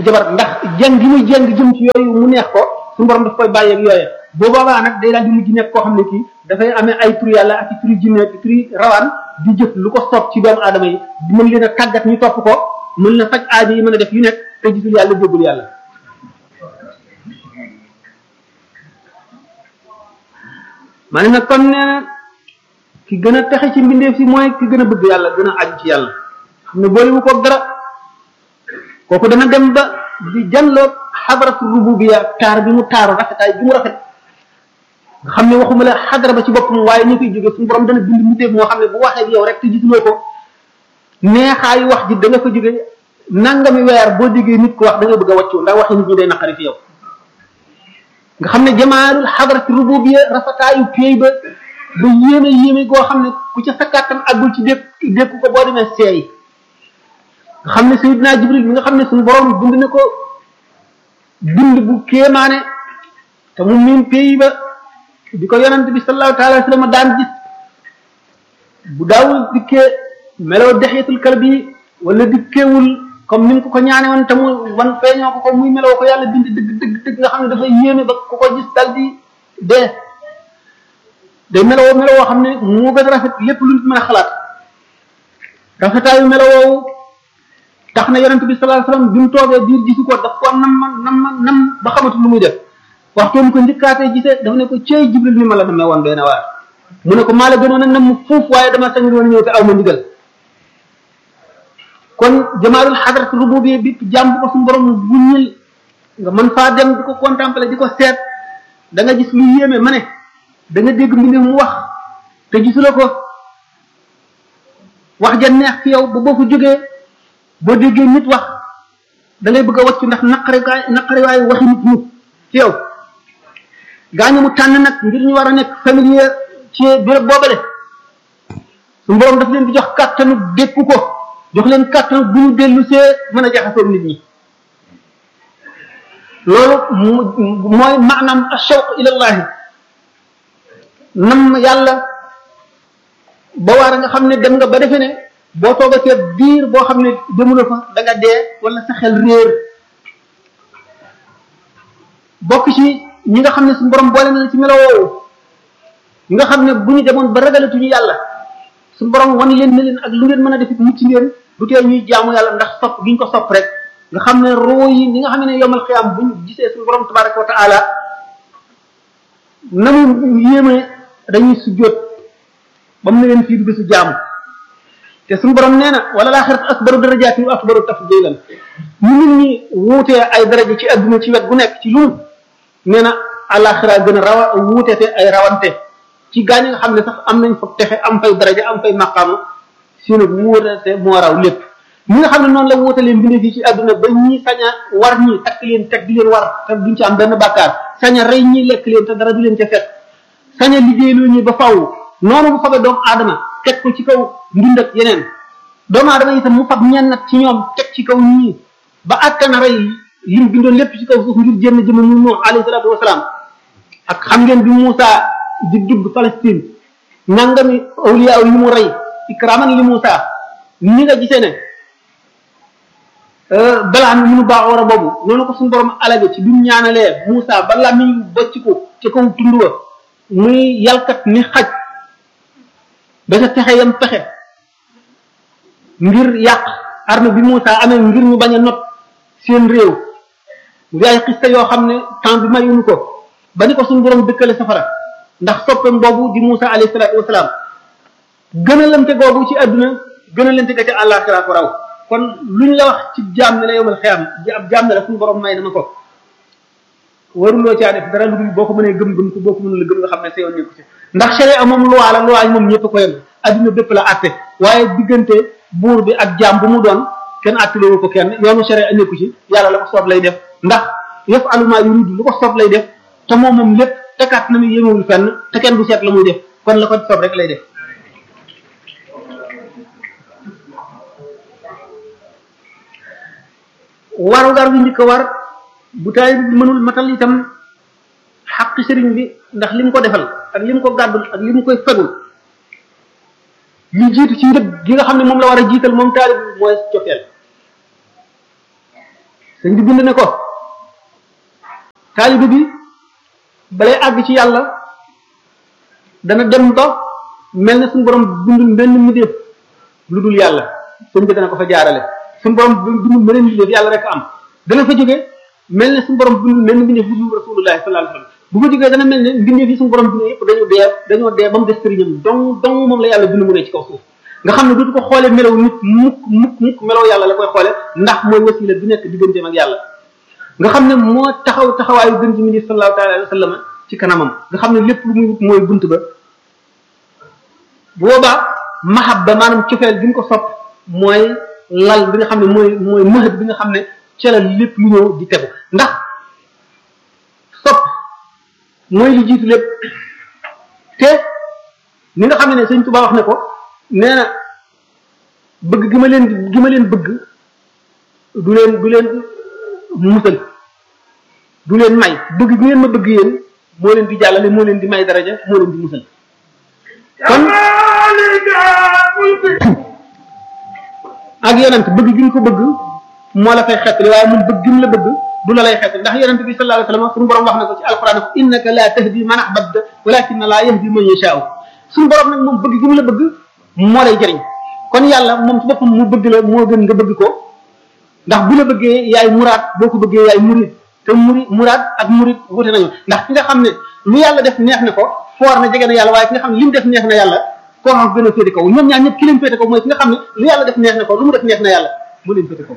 jabar ndax jeng gi muy jeng jëm ci yooyu mu neex ko suñu borom daf koy bàyyeeg yooye boo boobaa nag day daal di mujj nekk koo xam ne kii dafay amee ay tur yàlla ak i turi jinne ak i turi rawaan di jëf lu ko soob ci doomu aadama yi mën leen a tàggat ñu topp ko mën na faj aajo yi mën a def yu nekk te gisul yàlla jógul yàlla ma ne nag kon nee na ki gën a texe ci mbindeef si mooy ki gën a bëgg yàlla gën a aju ci yàlla xam ne boolewu ko dara kooku dana dem ba di janloog xadaratu rububiya taar bi mu taaru rafetaay bi mu rafet nga xam ne waxuma la xadara ba ci boppam waaye ñu koy jóge suñu borom dana bind mbindeef moo xam ne bu waxee ak yow rek te gisuloo ko neexaayu wax ji da nga fa jóge nangami weer boo déggee nit ko wax da nga bëgg a wàccu ndax waxi nit ñi day naqari fi yow nga xam ne jamaalul xadarati rububiya rafetaayu péey ba ba yéeme yéeme goo xam ne ku ca sa kàttan àggul ci dékk dékku ko boo demee seey nga xam ne sayidina jibril mi nga xam ne suñu borom bind na ko bind bu kéemaane te mu miin pays ba di ko yonent bi sallallahu taala wa sallam daan gis bu daawul dikkee meloo dexeetul kalbi wala dikkeewul comme ni mu ko ko ñaane woon te mu wan feeñoo ko ko muy meloo ko yàlla bind dëgg dëgg dëgg nga xam ne dafay yéeme ba ku ko gis dal di dee day meloo meloo xam ne moo gën a rafet lépp lu nit mën a xalaat rafetaayu meloo tax na yonent bi sallallahu alayhi wasallam bi mu toogee biir gisu ko daf ko nam ma nam ma nam ba xamatu lu muy def waxtu mu ko njëkkaatee gisee daf ne ko cey jibril ni ma la namee woon doy na waar mu ne ko maa la gënoon a nam fuuf waaye dama sañu woon ñëw te aw ma ndigal kon jamaalul xadrat rububiyya bi jàmm ko suñu borom bu ñil nga mën faa dem di ko contempler di ko seet da nga gis lu yéeme ma ne da nga dégg mbinde mu wax te gisula ko wax ja neex fi yow ba boo ko jógee boo déggee nit wax da ngay bëgg a wàcc ndax naqari gaay naqari waaye waxi nit ñi ci yow gaañu mu tànn nag ngir ñu war a nekk familier ci béréb boobale su borom daf leen di jox kàttanu dékku ko jox leen kàttanu bu ñu dellu see mën a jaxasoo nit ñi loolu mooy maanaam ashawq ilallahi nam yàlla ba waar nga xam ne dem nga ba defe ne boo toogatee biir boo xam ne demula fa da nga dee wala sa xel réer bokk ci ñi nga xam ne suñu borom boole na ci melo woowu ñi nga xam ne bu ñu demoon ba ragalatuñu yàlla suñu borom wan leen ne leen ak lu ngeen mën a defit mucc ngeen du tee ñuy jaamu yàlla ndax sopp gi ñu ko sopp rek nga xam ne roo yi ñi nga xam ne yomal xiyaam buñ gisee suñu borom tabaraka wa taala na mu yéeme dañuy sujjóot ba mu ne leen fii du bisu jaamu te suñu borom nee na wala laaxirat akbaru darajaatin wa akbaru tafdilan ñu nit ñi wuutee ay daraja ci adduna ci wet gu nekk ci lu nee na àllaaxira gën a rawa wuutete ay rawante ci gaañ nga xam ne sax am nañ fa texe am fay daraja am fay maqaama si nag wuutete moo raw lépp ñi nga xam ne noonu la wuutalee mbindee fii ci adduna ba ñi sañ a war ñi takk leen teg di leen war te duñ ci am benn bàkkaar sañ a rey ñi lekk leen te dara du leen ca fekk sañ a liggéeyloo ñi ba faw noonu bu fabee doomu aadama teg ko ci kaw mbind ak yeneen doomu aadama itam mu fab ñennat ci ñoom teg ci kaw ñii ba àttana rey lim bindoon lépp ci kaw suuf ngir jénn jëma mu Nuux alayhi salaatu wasalaam ak xam ngeen bi Muusa di dugg Palestine nangami awliya yi mu rey ikraman li Muusa ni nga gisee ne balaan yi mu baaxoor a boobu noonu ko suñu borom alage ci bi mu ñaanalee Muusa ba làmmiñ bocc ko ci kaw tund wa muy yalkat ni xaj ba sa pexe yam pexe ngir yàq arme bi Moussa amee ngir ñu bañ a not seen réew ngir ay xista yoo xam ne temps bi mayuñu ko ba ni ko suñu borom dëkkale safara ndax soppeem boobu di Moussa alayhi salaatu wasalaam gën a lante googu ci àdduna gën a lante ga ca àllaaxira ko raw kon luñ la wax ci jaam ne la yomal xiyam ab jaam ne la suñu borom may na ma ko waruloo caa def dara lu dul boo ko mënee gëm-gëm ko boo ko mënul gëm nga xam ne sa yoon nekku ci ndax sharia moom loi la loi moom ñëpp ko yem adduna bépp la atte waaye diggante buur bi ak jaam bu mu doon kenn atteloo ko kenn yoonu sharia nekku ci yàlla la ko soob lay def ndax yëf aluma yuridu lu ko soob lay def te moom moom lépp tekaat na mu yemewul fenn te kenn du seet la muy def kon la ko soob rek lay def warugar bi njëkk a war bu taay bi mënul matal itam xaq sëriñ bi ndax li mu ko defal ak li mu ko gàddul ak li mu koy fegul li jiitu ci njëg gi nga xam ne moom la war a jiital moom taalib bi mooy cofeel sëñ bi bind ne ko taalibe bi balay àgg ci yàlla dana dem ba mel ne suñu borom bindul benn mbindeef lu dul yàlla sëñ bi dana ko fa jaarale suñu borom bindul beneen mbindeef yàlla rek am dana fa jóge mel ne suñu borom bindul benn mbindeef lu dul rasulullahi sallallahu alayhi wasallam bu fa jógee dana mel ne mbindeef yi suñu borom bindee yëpp dañoo dee dañoo dee ba mu des sëriñam dong dong moom la yàlla bind mu ne ci kaw suuf nga xam ne dootu ko xoolee melaw nit mukk mukk mukk melaw yàlla la koy xoole ndax mooy wasila bi nekk digganteem ak yàlla nga xam ne moo taxaw taxawaayu gën ci mindi sallallahu taala alayhi wa sallam ci kanamam nga xam ne lépp lu muy wut mooy bunt ba boobaa mahabba maanaam cofeel bi ñu ko sopp mooy lal bi nga xam ne mooy mooy mahad bi nga xam ne ca la lépp lu ñëw di tegu ndax sopp mooy li jiitu lépp te ni nga xam ne ne sëñ Tuubaa wax ne ko nee na bëgg gi ma leen gi ma leen bëgg du leen du leen musal du leen may bëgg gi ngeen ma bëgg yéen moo leen di jàllale moo leen di may daraja moo leen di musal kon ak yonent bëgg gi nga ko bëgg moo la fay xettali waaye moom bëgg gi mu la bëgg du la lay xettali ndax yonent bi sallallahu alayhi wasallam suñu borom wax na ko ci alquran ko innaka la tahdi man ahbabta walakinna la yahdi man yasha'u suñu borom nag moom bëgg gi mu la bëgg moo lay jëriñ kon yàlla moom ci boppam mu bëgg la moo gën nga bëgg ko ndax bu la bëggee yaay muraad boo ko bëggee yaay murid te muri muraad ak murid wute nañu ndax ki nga xam ne lu yàlla def neex na ko foor na jege na yàlla waaye ki nga xam ne li mu def neex na yàlla koo xam gën a féete kaw ñoom ñaar ñëpp ki leen féete kaw mooy ki nga xam ne lu yàlla def neex na ko lu mu def neex na yàlla mu leen féete kaw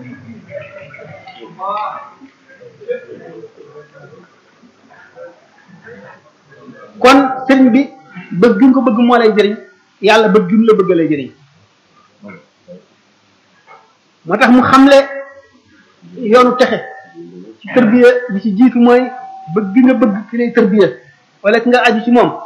kon sëriñ bi bëgg gi nga ko bëgg moo lay jëriñ yàlla bëgg gi mu la bëgg lay jëriñ moo tax mu xamle yoonu texe ci tërbiya bi ci jiitu mooy bëgg gi nga bëgg ki lay tërbiya wala ki nga aju ci moom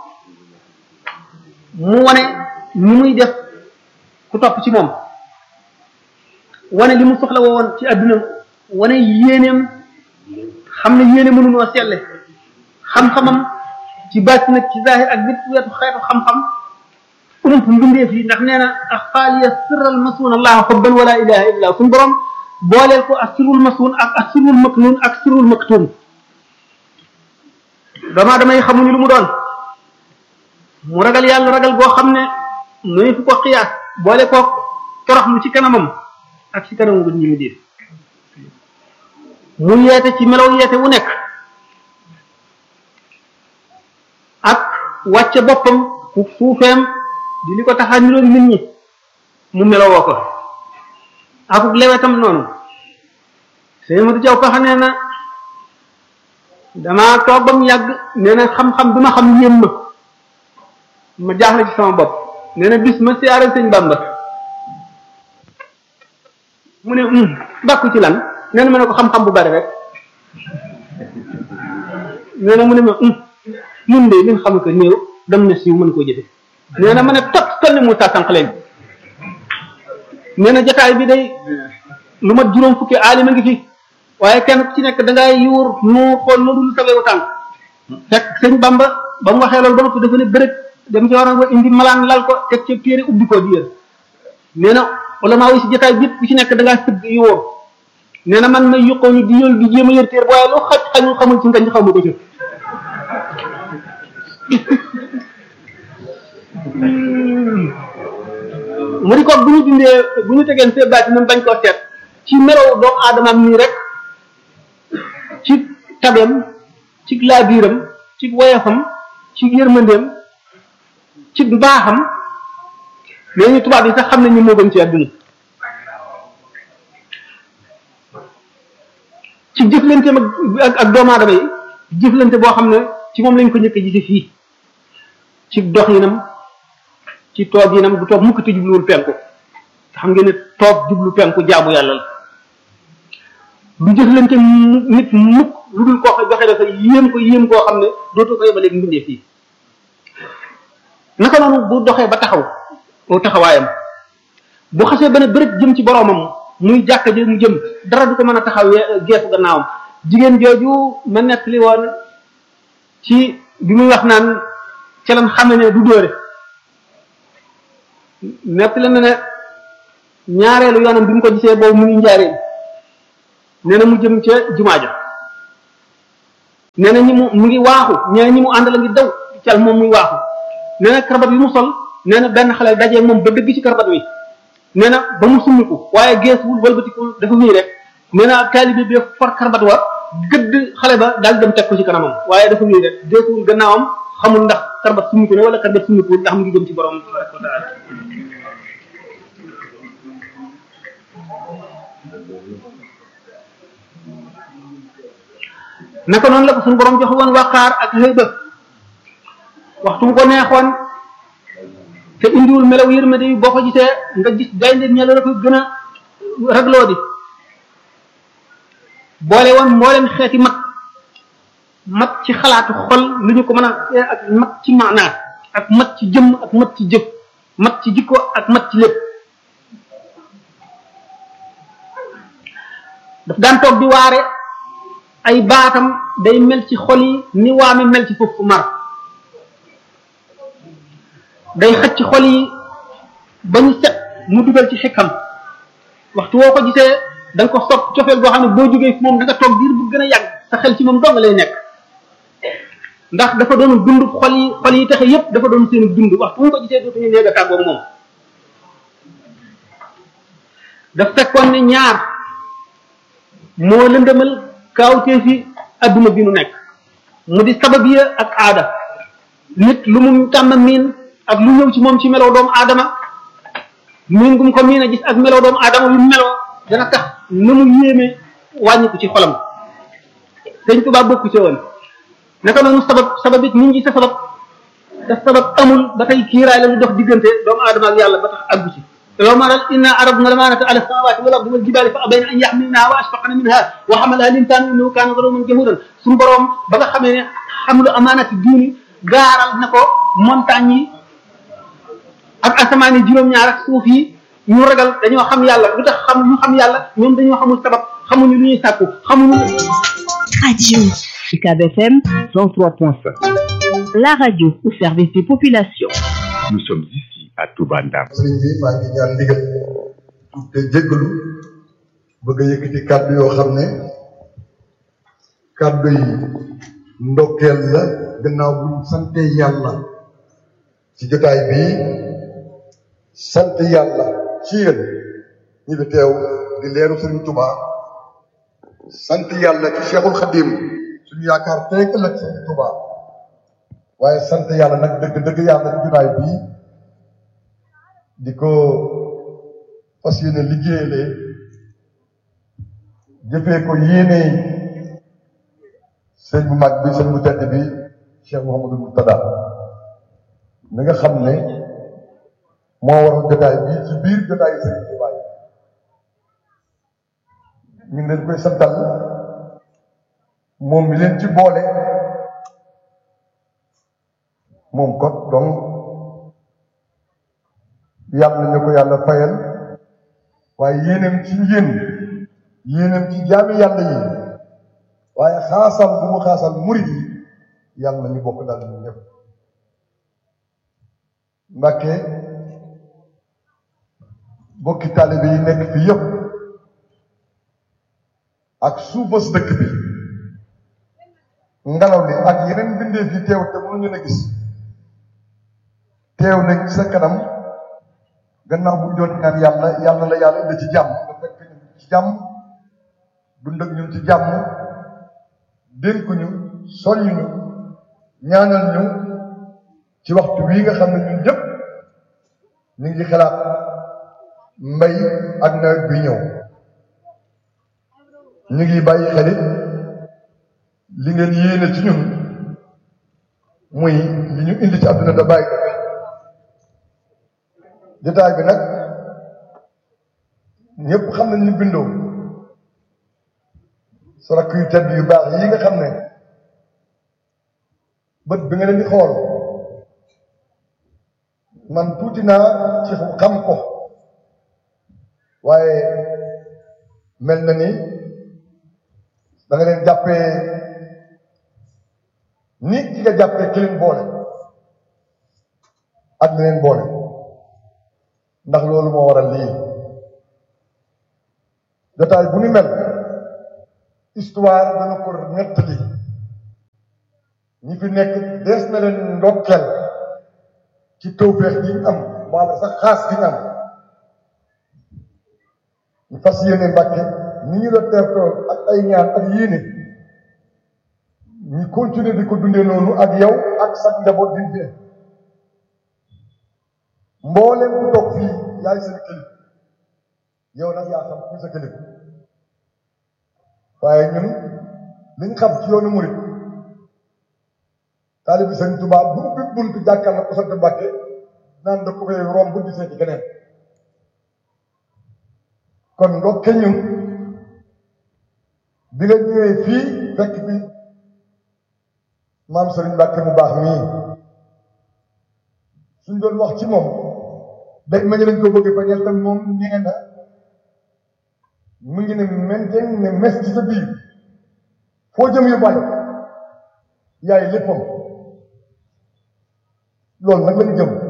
mu wane ni muy def ku topp ci moom wane li mu soxla woon ci adduna wane yéeneem xam ne yéene mënunoo selle xam-xamam ci bàtti nag ci zahir ak bépp wetu xeetu xam-xam ump mbindeef yi ndax nee na ak xaaliya sirral masuun allah xubban wala ilaha illa suñu borom booleel ko ak sirrul masuun ak ak sirrul maknuun ak sirrul maktuum dama damay xamuñu lu mu doon mu ragal yàlla ragal boo xam ne nuy fu ko xiyaas boole ko toroxlu ci kanamam ak ci kanamu gën ñi mu def mu yeete ci melaw yeete wu nekk ak wàcce boppam ku suufeem di li ko tax a niroog nit ñi mu melowoo ko akuk lewetam noonu sëñ Madu Jaw Paxa nee na damaa toog ba mu yàgg nee na xam-xam bi ma xam yéem ma ma jaaxle ci sama bopp nee na bis ma siyaare sëñ Bàmba mu ne bàkku ci lan nee na ma ne ko xam-xam bu bari rek nee na mu ne ma mun de li nga xam ko néew dem na siiw mën koo jëfe nee na ma ne tot toll ni mu saa sànq leen nee na jotaay bi day lu mat juróom fukki aalima ngi fi waaye kenn ku ci nekk da ngay yuur nu xool na dul sawewu tànk fekk sëñ Bamba ba mu waxee loolu ba noppi dafa ne bërëg dem ci waroon ba indi malaan lal ko teg ca téere ubbi ko di yër nee na wala maa wi si jotaay bi ku ci nekk da ngaa sëgg yuur nee na man may yuqoo ni di yël di jéem a yër téere waaye loo xaj xañul xamul ci ngañ xaw ma ko ci mu di ko bu ñu dindee bu ñu tegeen see baati nam bañ koo seet ci melow doomu aadamaam nii rek ci tabeem ci laabiiram ci woyofam ci yërmandeem ci mbaaxam mais ñu tubaab yi sax xam nañ ni moo gën ci àdduna ci jëflanteem ak ak doomu aadama yi jëflante boo xam ne ci moom lañ ko njëkk a gise fii ci dox yinam ci toog yinam du toog mukk te jubluwul penku xam ngeen ne toog jublu penku jaamu yàlla la du jëflante nit mukk lu dul koo xam joxe dafa yéem ko yéem koo xam ne dootoo ko yemaleeg mbindee fii naka noonu bu doxee ba taxaw oo taxawaayam bu xasee ba ne bërëb jëm ci boroomam muy jàkka ji mu jëm dara du ko mën a taxaw geesu gannaawam jigéen jooju ma nettali woon ci bi muy wax naan ca lan xam ne du dóore nettali na ne ñaareelu yoonam bi mu ko gisee boobu mu ngi njaareen nee na mu jëm ca jumaa ja nee na ñi mu mu ngi waaxu nee na ñi mu àndal a ngi daw cal moom muy waaxu nee na karabat bi mu sol nee na benn xale dajee moom ba dëgg ci karabat wi nee na ba mu summiku waaye geesuwul wëlbatikul dafa wéy rek nee na taalibe bi for karabat wa gëdd xale ba daal dem teg ko ci kanamam waaye dafa wéy rek geesuwul gannaawam xamul ndax karabat summiku ne wala karabat summikuwul ndax mu ngi jëm ci borom tabaraka wa taala naka noonu la ko suñu borom joxe woon waqaar ak xëyba waxtu mu ko neexoon te indiwul melaw yërmande yi boo ko gisee nga gis gaynde ñela la koy gën a ragloo di boole woon mbooleem xeeti mat mat ci xalaatu xol lu ñu ko mën a ak mat ci maanaa ak mat ci jëmm ak mat ci jëf mat ci jikko ak mat ci lépp daf daan toog di waare ay baatam day mel ci xol yi ni waame mel ci foofu mar day xëcc ci xol yi ba ñu set mu dugal ci xekkam waxtu woo ko gisee da nga ko sopp cofeel boo xam ne boo jógee fi moom da nga toog diir bu gën a yàgg sa xel ci moom dong lay nekk ndax dafa doon dund xol yi xol yi taxe yépp dafa doon seen dund waxtu mu ko gisee dootuñu néeg a tàggoog moom daf fekkoon ne ñaar moo lëndëmal kaawtee fi adduna bi nu nekk mu di sabab ya ak aada nit lu mu tàmm miin ak lu ñëw ci moom ci melow doomu aadama miin gum ko miin a gis ak melow doomu aadama bi meloo dana tax na mu yéeme wàññiku ci xolam sëñ Tuubaa bokku ci woon naka noonu sabab sabab it nit ñi sa sabab te sabab amul ba tey kiiraay la lu dox diggante doomu aadama ak yàlla ba tax àggu ci لو ما إنا عرضنا الأمانة على السماوات والأرض والجبال فأبين أن يحملنها وأشفقن منها وحملها الإنسان إنه كان ظلوما جهولا suñu borom ba nga xamee ne xamlu amaanati diini gaaral na ko montagne yi ak asamaan yi juróom-ñaar ak suuf yi ñu ragal dañoo xam yàlla lu tax xam ñu xam yàlla ñoom dañoo xamul sabab xamuñu lu ñuy sàkku xamuñu. Radio UCAB FM 103.5 La radio au service des populations. Nous sommes ici à Touba Ndam. sëriñ bi maa ngi ñaan ndigal te jéggalu bëgg a yëkkati kàddu yoo xam ne kàddu yi ndokkeel la gannaaw bu ñu sante yàlla ci jotaay bii sant yàlla ci yéen ñi fi teew di leeru sëriñ Touba sant yàlla ci Cheikhul Khadim suñu yaakaar tey ëllëg sëriñ Touba waaye sant yàlla nag dëgg dëgg yàlla ci jotaay bii di ko fas yéene liggéeyale jëfee ko yéene sëñ bu mag bi sëñ bu tedd bi Cheikh Mouhamadou Moutada mi nga xam ne moo waral jotaay bi ci biir jotaay sëñ Tuubaa yi ñu ngi leen koy santal moom mi leen ci boole moom kot donc yàlla na ko yàlla fayal waaye yéenam ci yéen yéenam ci jaami yàlla yi waaye xaasal bu mu xaasal murid yi yàlla na ñu bokk dal ñu ñëpp Mbàkke bokki taalibe yi nekk fi yëpp ak suufas dëkk bi ngelaw li ak yeneen bindee fi teew te mënuñu la gis teew nañ ci sa kanam gannaaw bu ñu doon ñaan yàlla yàlla la yàlla indi ci jàmm nga fekk ñu ci jàmm dund ak ñun ci jàmm dénk ñu soññ ñu ñaanal ñu ci waxtu bii nga xam ne ñun ñëpp ñu ngi xalaat mbay ak nawet bi ñëw ñu ngi bàyyi xelit li ngeen yéene ci ñun muy li ñu indi ci àdduna da bàyyi ko jotaay bi nag ñëpp xam nañ ni bindoo sa rakk yu tedd yu baax yi nga xam ne bët bi nga leen di xool man tuuti naa ci xam ko waaye mel na ni da nga leen jàppee ni ki nga jàppee ki leen boole ak li leen boole ndax loolu moo waral lii jotaay bu ni mel histoire dana ko nettali ñi fi nekk dees na leen ndokkeel ci tawfeex gi ñu am wala sax xaas gi ñu am ñu fas yéene Mbàkke ni ñu la teertoo ak ay ñaan ak yéene ñu continuer di ko dundee noonu ak yow ak sax njaboot di fi mbooleem ku toog fii yaay seen kilifa yow nag yaa xam ku sa kilifa waaye ñun liñ xam ci yoonu murit taalibi sëñ Tuubaa bu ubbi bunt jàkkal na ko sant Mbàkke naan da ko fay romb di seeti keneen kon ndokke ñun bi nga ñëwee fii fekk bi maam Sëriñ Mbàkke mu baax mii suñ doon wax ci moom dégg ma ñu dañ ko bëgg bañeel tam moom nee na mu ngi ne menten ne mes ci sa biir foo jëm yu bàyyi yaay léppam loolu nag lañ jëm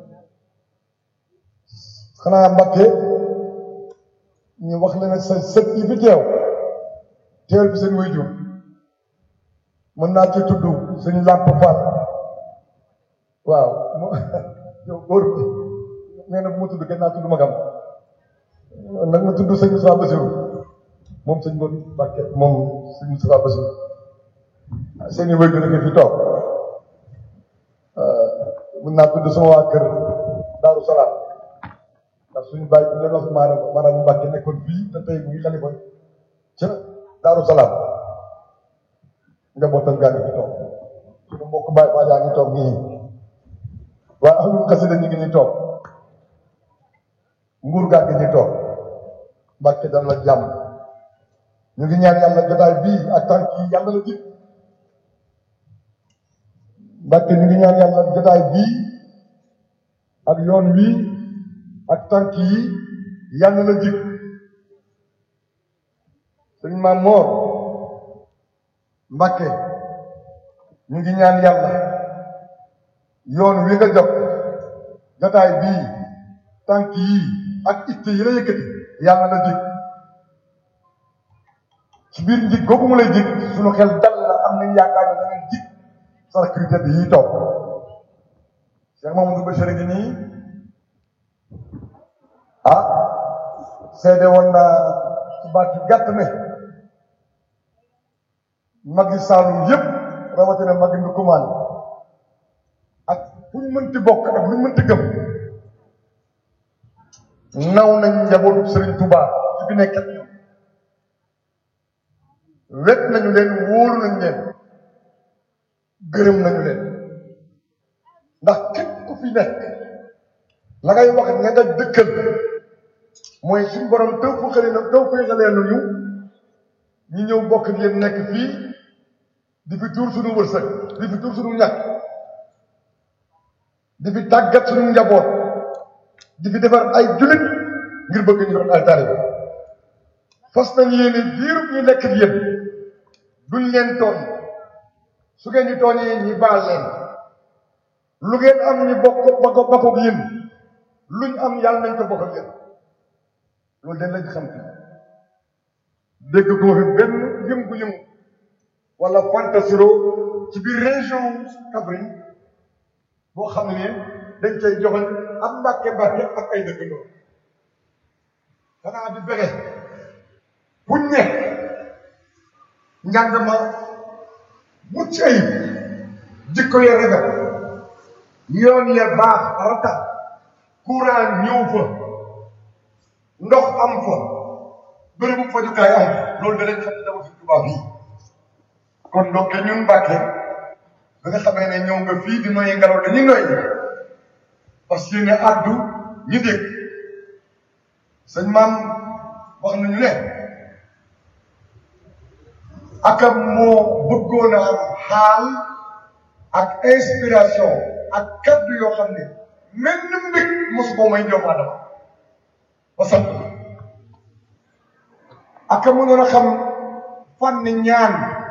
xanaa Mbàkke ñu wax la ne sa sët yi fi teew teewal bi seen waajur mën naa ci tudd suñu làmp Fall waaw mo yow góor bi nee na bu ma tudd gën naa tudd magam nag ma tudd sëñ Moussa Bassirou moom sëñ Mbodj Mbàkke moom sëñ Moussa Bassirou seen i waajur la fi toog mën naa tudd sama waa kër Daaru Salaam ndax suñu bàyyi bi leen wax maanaam maanaam Mbàkke nekkoon fii te tey mu ngi xalifa ca Daaru Salaam njabootam gaa ngi fi toog suñu mbokk Baay Faal yaa ngi toog nii waa ahlul xasida ñu ngi ni toog nguur gaa ngi ni toog Mbàkke dana la jàmm ñu ngi ñaan yàlla jotaay bii ak tànk yi yàlla la jik Mbàkke ñu ngi ñaan yàlla jotaay bii ak yoon wii ak tànk yi yàlla la jik sëñ Maam Moor Mbàkke ñu ngi ñaan yàlla yoon wi nga jot jotaay bii tànk yi ak itte yi la yëkkati yàlla la jik ci biir njig googu mu lay jik suñu xel dal na am nañ yaakaar ne danañ jik sa sécurité bi yi toog Cheikh Mamadou Bachir gi nii ah seede woon naa ci baat yu gàtt ne magi Saalum yëpp rawatina magi Ndukumaan ak fu ñu mënti bokk ak lu ñu mënti gëm naw nañ njabootu Serigne Touba ci bi nekk wet nañu leen wóolu nañ leen gërëm nañu leen ndax képp ku fi nekk la ngay wax nga nga dëkkal mooy suñu borom taw fëxale na taw féexalee nañu ñu ñëw bokk ak yéen nekk fii di fi tuur suñu wërsëg di fi tuur suñu ñàkk di fi tàggat suñu njaboot di fi defar ay jullit ngir bëgg ñu doon ay taalibe fas nañ yéene diiru ñu nekk ak yéen duñ leen tooñ su ngeen ñu tooñee ñi baal leen lu ngeen am ñi bokk bokk bokk ak yéen luñ am yàlla nañ ko bokk ak yéen loolu dañ lañ xam fi dégg ko fi benn yëngu-yëngu wala fantasiro ci biir région Kaffrine boo xam ne dañ cay joxoñ am mbàkke mbàkke ak ay dëkkandoo xanaa di fexe buñ ne njàng ma mucc ayib jikko ya rafet yoon ya baax rata courant ñëw fa ndox am fa bërëbu fajukaay am loolu danañ xam ne dama fi tubaab yi kon donc ñun Mbàkke ba nga xamee ne ñëw nga fii di noyyi ngelaw dañuy noyyi parce que ne addu ñu dégg sëñ maam wax nañu ne akam moo bëggoon a am xaal ak inspiration ak kaddu yoo xam ne mel ni mbég mosu ko may doomu adama ba sant aka mënoon a xam fànn ñaan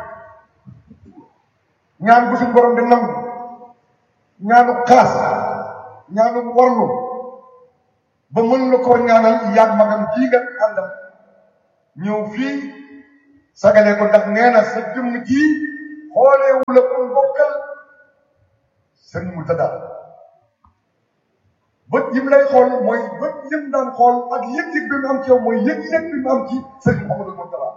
ñaan bu suñ borom di nangu ñaanu xaas ñaanu warlu ba mën la koo ñaanal yaag magam jii nga àndam ñëw fii sagale ko ndax nee na sa jëmm ji xooleewu la ko bokkal sëñ Murtada bët yi mu lay xool mooy bët yi mu daan xool ak yëg-yëg bi mu am ci yow mooy yëg-yëg bi mu am ci sëñ Mouhamadou Murtada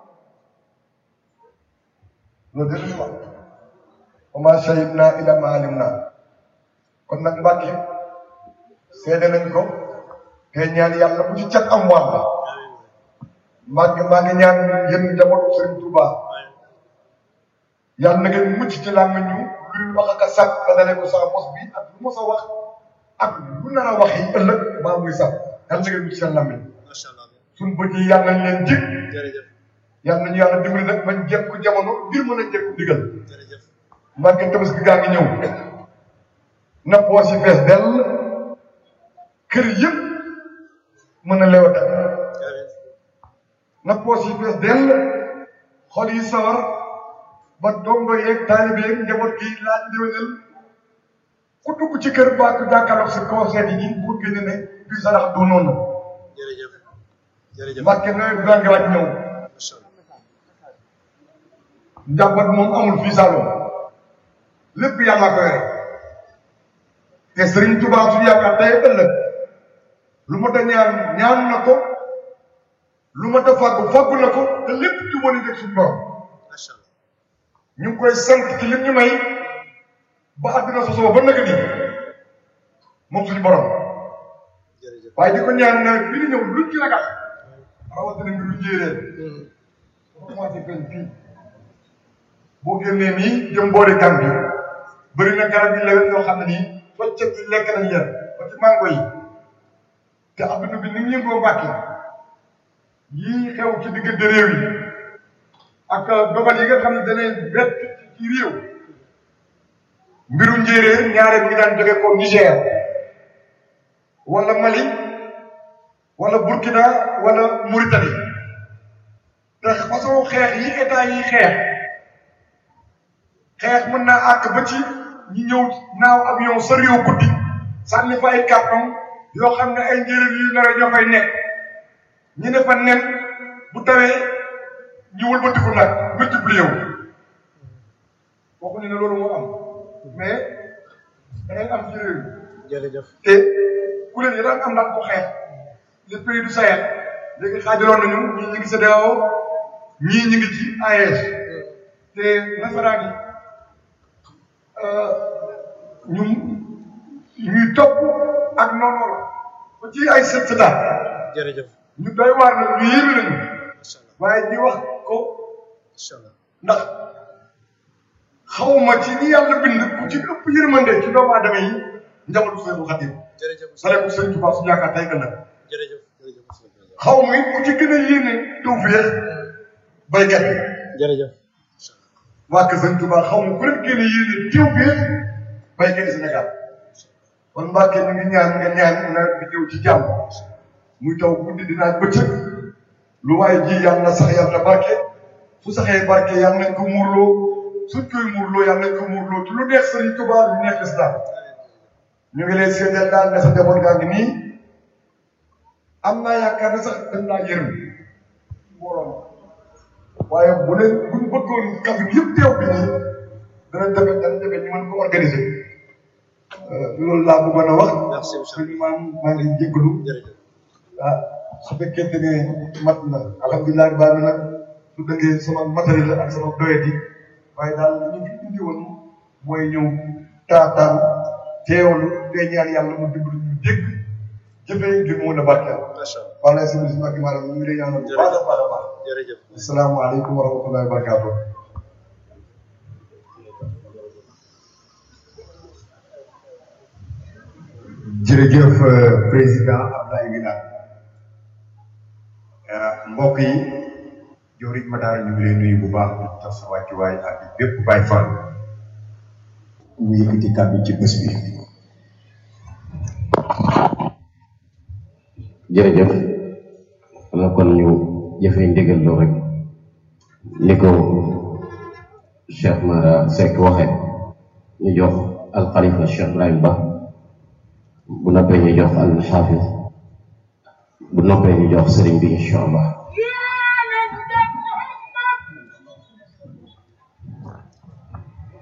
loolu dëgg la wa maa shahidnaa illaa maa alimnaa kon nag Mbàkke seede nañ ko te ñaan yàlla bu ci cat am wàll maa ngi maa ngi ñaan yéen njabootu Sëriñ Touba yàlla na ngeen mucc ci làmmiñ ñu luy wax ak a sàkk ba dalee ko sa mos bi ak lu mos a wax ak lu nar a wax yi ëllëg maa muy sàkk yàlla na ngeen mucc seen làmmiñ suñ bët yi yàlla nañ leen jig yàlla nañu yàlla dimbali nag bañ jekku jamono ngir mën a jekku ndigal Mbàkke tabaski gaa ngi ñëw na poos yi fees dell kër yëpp mën a lewata na poos yi fees dell xol yi sawar ba dongo yeeg taalibe yeeg njaboot gi laaj ndiwénal ku dugg ci kër ba ku jàkkaarloog sa conseil yi bu génne ne bii sarax du noonu Mbàkke nawet gaa ngi waaj ñëw njàmbat moom amul fii Saloum lépp yàlla ko yore te Serigne Touba su yaakaar tey ëllëg lu ma ta ñaan ñaan na ko lu ma ta fàggu fàggu na ko te lépp jubóoni deg suñu borom ñu ngi koy sant ci lim ñu may ba àdduna sosoo ba naka nii moom suñu borom waaye di ko ñaan nawet bi di ñëw luñ ci ragal rawatina mbiru njéeréer dafa commencé feeñ fii boo génnee nii jëm boori Gàmbi bëri na garab yi lewet yoo xam ne nii soccet yi lekk nañ leen ba ci mango yi te adduna bi ni mu yëngoo Mbàkke yii xew ci diggante réew yi ak dogal yi nga xam ne danay bett ci réew mbiru njéeréer ñaare bi ngi daan jóge ko Niger wala Mali wala Burkina wala Mauritanie te façon xeex yi état yi xeex xeex mën naa àkk ba ci ñi ñëw naaw avion sa réew guddi sànni fa ay carton yoo xam ne ay njëriñ yu nar a ñoo fay nekk ñu ne fa nen bu tawee ñu wëlbatiku nag multiplier wu waxuñu ne loolu moo am mais da ngay am ci réew mi jërëjëf te kuréel yi daan am daan ko xeex les pays du Sahel léegi xaajaloon nañu ñii ñu ngi CEDEAO ñii ñu ngi ci AES te nasaraan yi ñu ñuy topp ak noonu la ba ci ay sët sëtaat jërëjëf ñu doy waar nag ñu yéeme nañu macha allah waaye di wax ko macha allah ndax xawma ci ñi yàlla bind ku ci ëpp yërmande ci doomu aadama yi njabootu Seexul Xadiim jërëjëf sale ko Sëñ Tuubaa su yaakaar tey ëllëg jërëjëf jërëjëf xaw ma it ku ci gën a yéene tawfeex baykat yi jërëjëf waa kër Sëñ Tuubaa xaw ma ku leen gën a yéene tawfeex baykat yi Sénégal kon Mbàkke ñu ngi ñaan nga ñaan nawet bi ñëw ci jàmm muy taw guddi dinaa bëccëg lu waaye ji yàlla na sax yàlla na barke su saxee barke yàlla nañ ko muurloo suñ koy muurloo yàlla nañ ko muurloo te lu neex Sëriñ Tuubaa lu neex lislaam ñu ngi lay seedeel daal ne sa njaboot gaa ngi nii am naa yaakaar ne sax dañ laa yërëm mbooloo waaye bu leen buñ bëggoon kàddu gi yëpp teew bi nii dana jafe dana jafe ñu mën ko organiser loolu laa bëggoon a wax. Merci, monsieur. suñu maam maa ngi lay jégalu. jërëjëf ah su fekkente ne mat na alhamdulilah baax na nag su dëggee sama matériel ak sama doyati waaye daal li ñu fi indi woon mooy ñëw taataan teewlu te ñaan yàlla mu dimbali ñu dégg jëfee ngir mu mën a barkeel. macha allah wala si biir Mbacke maanaam ñu ngi lay ñaanal bu baax a baax a baax. jërëjëf asalaamaaleykum wa rahmatullahi wa barakaatu. jërëjëf euh, président Abdoulaye Wilane euh, mbokk yi Diourid Madara ñu ngi lay nuyu bu baax di tax sa wàccuwaay ak bépp Baay Fall mu yëkkati kàddu ci bés bi. jërëjëf xanaa kon ñu jëfee ndigal loo rek ni ko Cheikh Mara Seck waxe ñu jox alxalifa Cheikh Ibrahim Ba bu noppee ñu jox al xaafis bu noppee ñu jox sëriñ bi incha allah